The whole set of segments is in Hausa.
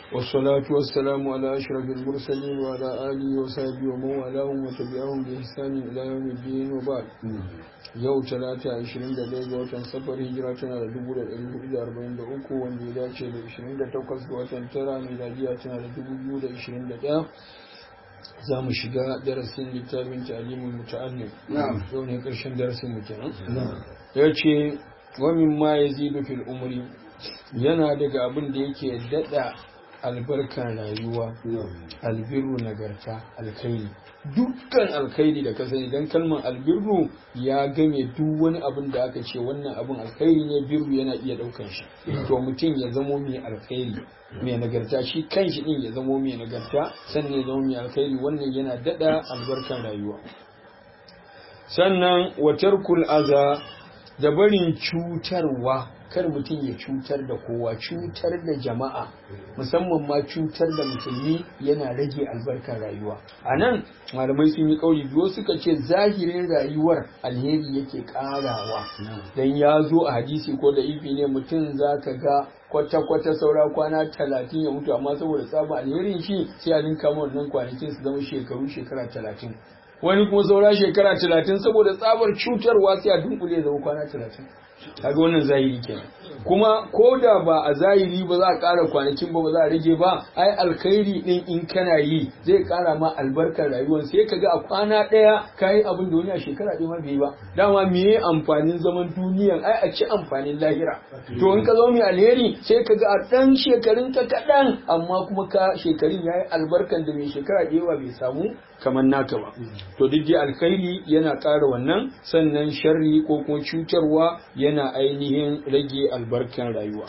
والصلاة والسلام على أشرف المرسلين وعلى آله وصحبه ومن والاهم وتبعهم بإحسان إلى يوم الدين وبعد yau talata 21 ga watan safar hijira tana da 1443 wanda ya dace da 28 ga watan tara miladiya tana da 2021 za mu shiga darasin littafin talimin muta'allim yau ne karshen darasin mu kenan ya ce wa mimma yazidu fil umri yana daga abin da yake dada albarkan rayuwa albirru nagarta alkhairi dukkan alkhairi da ka sani dan kalmar albirru ya game duk wani abin da aka ce wannan abin alkhairi ne birru yana iya daukan shi to mutum ya zamo mai alkhairi mai nagarta shi kanshi din ya zamo mai nagarta sannan ya zamo mai alkhairi wannan yana dada albarkan rayuwa sannan watarkul aza da barin cutarwa kar mutum ya cutar da kowa cutar da jama'a musamman ma cutar da musulmi yana rage albarkar rayuwa a nan malamai sun yi kauli biyu suka ce zahirin rayuwar alheri yake karawa dan ya zo a hadisi ko da ifi ne mutum za ka ga kwata-kwata saura kwana talatin ya mutu amma saboda tsaba alherin shi sai a ninka wannan kwanakin su zama shekaru shekara talatin wani kuma saura shekara talatin saboda tsabar cutarwa sai a dunkule zama kwana talatin kaga wannan zahiri kenan kuma ko da ba a zahiri ba za a ƙara kwanakin ba ba za a rage ba ai alkhairi din in kana yi zai ƙara ma albarkar rayuwar sai ka ga a kwana ɗaya ka yi abin da wani a shekara ɗaya ma bai ba dama me amfanin zaman duniyan ai a ci amfanin lahira to in ka zo mai alheri sai ka ga a ɗan shekarun ka kaɗan amma kuma ka shekarun ya yi albarkan da mai shekara ɗaya bai samu kamar naka ba to duk dai alkhairi yana ƙara wannan sannan sharri ko kuma cutarwa yana ainihin rage albarkan rayuwa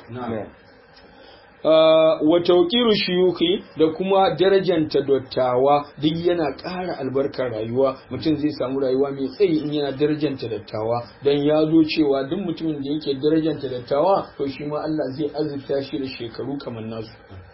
wa tauqiru shuyuki da kuma darajanta dattawa duk yana ƙara albarkar rayuwa mutum zai samu rayuwa mai tsayi in yana darajanta dattawa dan ya zo cewa duk mutumin da yake darajanta dattawa to shi ma Allah zai azurta shi da shekaru kamar nasu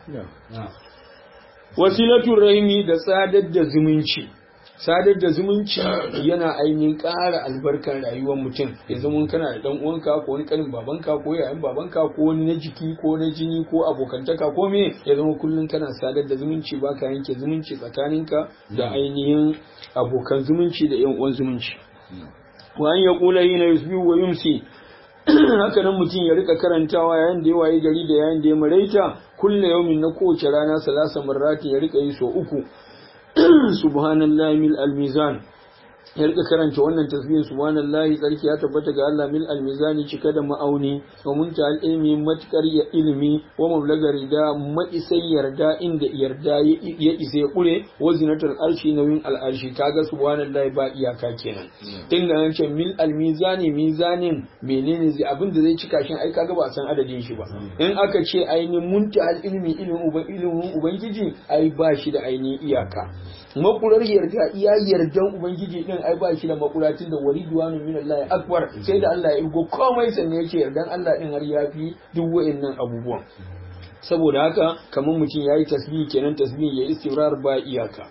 wasilatul rahimi da sadar da zumunci sadar da zumunci yana ainihin ƙara albarkar rayuwar mutum ya zama kana da dan uwanka ko wani kanin babanka ko yayan babanka ko wani na jiki ko na jini ko abokantaka ko me ya zama kullum kana sadar da zumunci baka yanke zumunci tsakaninka da ainihin abokan zumunci da yan uwan zumunci wa an yaqula hina yusbihu wa yumsi haka nan mutum ya rika karantawa yayin da ya waye gari da yayin da ya maraita kulle yaumin na kowace rana salasa marrati ya rika yi so uku subhanallahi mil almizan ya rika karanta wannan tasbihin subhanallahi tsarki ya tabbata ga Allah mil almizani cika da ma'auni wa munta ilmi matkar ya ilmi wa mablaga rida maisai yarda inda yarda ya isa ya kure wa zinatul arshi nauyin al'arshi kaga subhanallahi ba iyaka kenan tun da nan ce mil almizani mizanin menene zai abin da zai cika shi ai kaga ba san adadin shi ba in aka ce ainihin munta ilmi ilimin ubangiji ai ba shi da ainihin iyaka makurar yarda iya yardan ubangiji din ai ba shi da makuratin da wariduwanu min Allah akbar sai da Allah ya igo komai sannan ya ce yardan Allah din har yafi duk wa'annan abubuwan saboda haka kamar mutum yayi tasbihi kenan tasbihi ya istimrar ba iyaka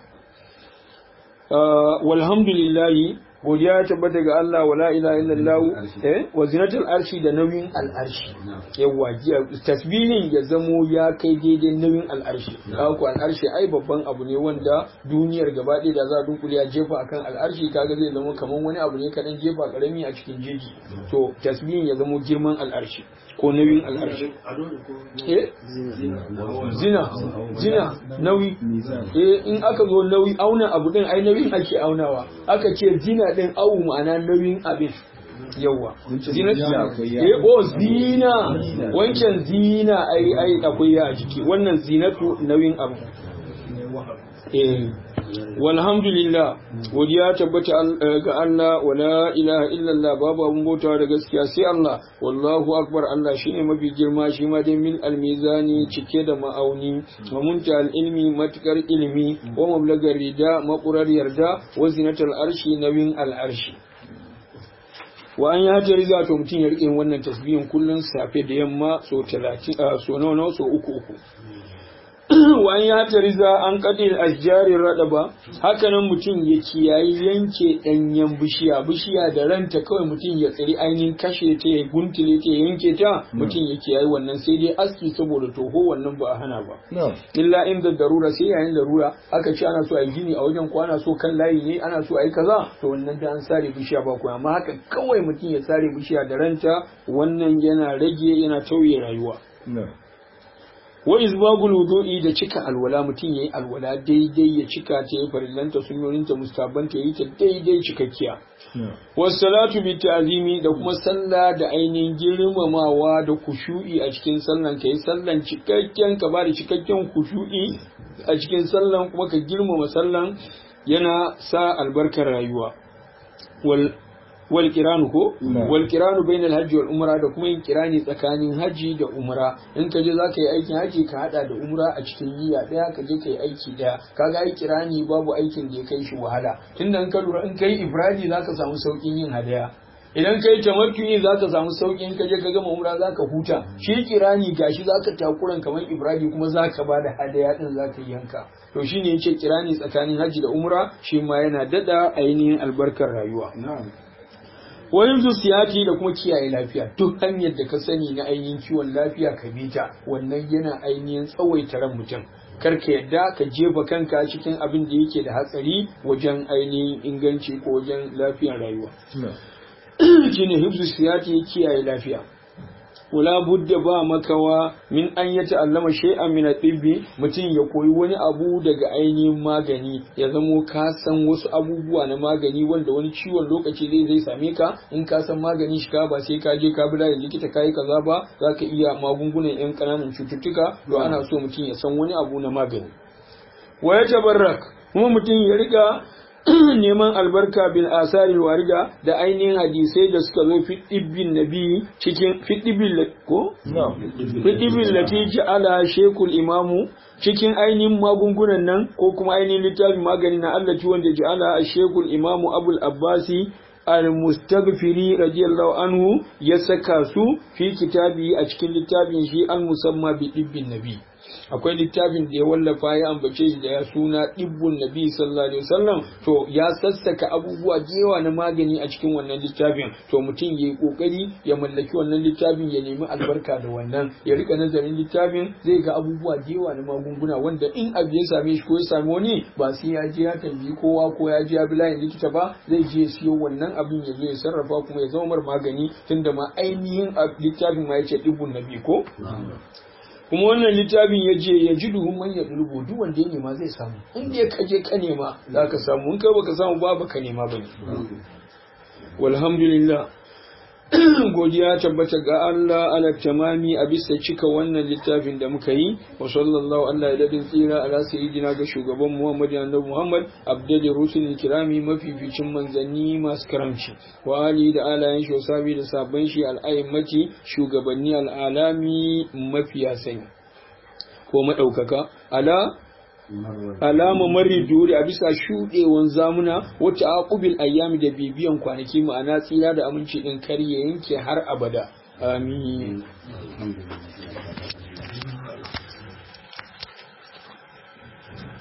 walhamdulillah godiya ya tabbata ga Allah wala ilaha illallah eh wa zinatul arshi da nauyin al'arshi yawa tasbihin ya zamo ya kai daidai nauyin al'arshi kaga ko al'arshi ai babban abu ne wanda duniyar gaba ɗaya da za a dunkule ya jefa akan al'arshi kaga zai zama kaman wani abu ne kadan jefa karami a cikin jeji to tasbihin ya zamo girman al'arshi ko nauyin al'arshi eh zina zina nauyi eh in aka zo nauyi auna abu din ai nauyin ake aunawa aka ce zina din awu ma'ana nauyin abin yawa zina eh oh zina wancan zina ai ai akwai ya a jiki wannan zinatu nauyin abu eh walhamdulillah godiya tabbata ga Allah wala ilaha illallah babu abun bautawa da gaskiya sai Allah wallahu akbar Allah shine mafi girma shi ma dai mil almizani cike da ma'auni wa munta ilmi matukar ilmi wa mablagar rida makurar yarda wa zinatul arshi nawin al'arshi wa an ya ta riza to mutum ya rike wannan tasbihin kullun safe da yamma so 30 so nawa so uku uku wani ya tariza an kadil ashjarin rada ba hakanan mutum ya kiyayi yanke danyen bishiya bishiya da ranta kawai mutum ya tsiri ainihin kashe ta ya guntule ta ya yanke ta mutum ya kiyayi wannan sai dai aski saboda toho wannan ba a hana ba illa inda darura sai yayin darura aka ce ana so a yi gini a wajen ko ana so kan layi ne ana so a yi kaza to wannan da an sare bishiya ba kuma amma haka kawai mutum ya sare bishiya da ranta wannan yana rage yana tauye rayuwa wa izbagul wudu'i da cika alwala mutum yayi alwala daidai ya cika ta yi farillanta sunnoninta mustabbanta yayi ta daidai cikakkiya was salatu bi ta'zimi da kuma sallah da ainihin girmamawa da kushu'i a cikin sallan kai sallan cikakken ka ba da cikakken kushu'i a cikin sallan kuma ka girmama sallan yana sa albarkar rayuwa wal wal kiranu ko wal kiranu bainal hajji wal umra da kuma yin kirani tsakanin haji da umra in ka je zaka yi aikin haji ka hada da umra a cikin niyya daya ka je ka yi aiki daya kaga ai kirani babu aikin da ya kai shi wahala tunda in ka lura in kai ibradi zaka samu saukin yin hadaya idan kai tamattu'i zaka samu saukin ka je ka gama umra zaka huta shi kirani gashi zaka takuran kamar ibradi kuma zaka bada hadaya din zaka yanka to shine yace kirani tsakanin haji da umra shi ma yana dada ainihin albarkar rayuwa wani siyati da kuma kiyaye lafiya duk hanyar da ka sani na ainihin kiwon lafiya ka bi ta wannan yana ainihin tsawaita ran mutum kar ka yadda ka jefa kanka cikin abin da yake da hatsari wajen ainihin inganci ko wajen lafiyar rayuwa shine hibzu siyati kiyaye lafiya wala budda ba makawa min an ya ta'allama shay'an min at-tibbi mutum ya koyi wani abu daga ainihin magani ya zamo ka san wasu abubuwa na magani wanda wani ciwon lokaci zai zai same ka in ka san magani shi ka ba sai ka je ka bi da likita kai kaza ba zaka iya magungunan yan kananan cututtuka to ana so mutum ya san wani abu na magani wa ya tabarrak kuma mutum ya riga neman albarka bil asari warida da ainihin hadisai da suka zo fi dibbin nabi cikin fi dibbin ko fi dibbin lati ja'ala shekul imamu cikin ainihin magungunan nan ko kuma ainihin littafin magani na Allah ci wanda ja'ala shekul imamu abul abbasi al-mustaghfiri radiyallahu anhu ya saka su fi kitabi a cikin littafin shi al-musamma bi dibbin nabi akwai littafin da ya wallafa ya ambace shi da ya suna dibbun nabi sallallahu alaihi wasallam to ya sassaka abubuwa da yawa na magani a cikin wannan littafin to mutum ya yi kokari ya mallaki wannan littafin ya nemi albarka da wannan ya rika nazarin littafin zai ga abubuwa da yawa na magunguna wanda in abu ya same shi ko ya same wani ba sai ya je ya tambayi kowa ko ya je ya bi layin likita ba zai je ya siyo wannan abin ya zo ya sarrafa kuma ya zama mar magani tunda ma ainihin littafin ma ya ce dibbun nabi ko kuma wannan littafin ya je ya ji duhun man ya dulubu duk wanda ya nema zai samu in dai ka je ka nema za ka samu in kai baka samu ba baka nema bane walhamdulillah godiya tabbata ga Allah ala tamami a bisa cika wannan littafin da muka yi wa sallallahu Allah ya dadin tsira ala sayyidina ga shugaban Muhammad annabi Muhammad abdul rusul kirami mafificin manzanni masu karamci wa ali da alayen shi wasabi da sabon shi al'aimati shugabanni al'alami mafiya sani ko madaukaka ala alama mari duri a bisa shuɗewan zamuna wata aqubil ayyami da bibiyan kwanaki ma'ana tsira da aminci din kar ya yanke har abada amin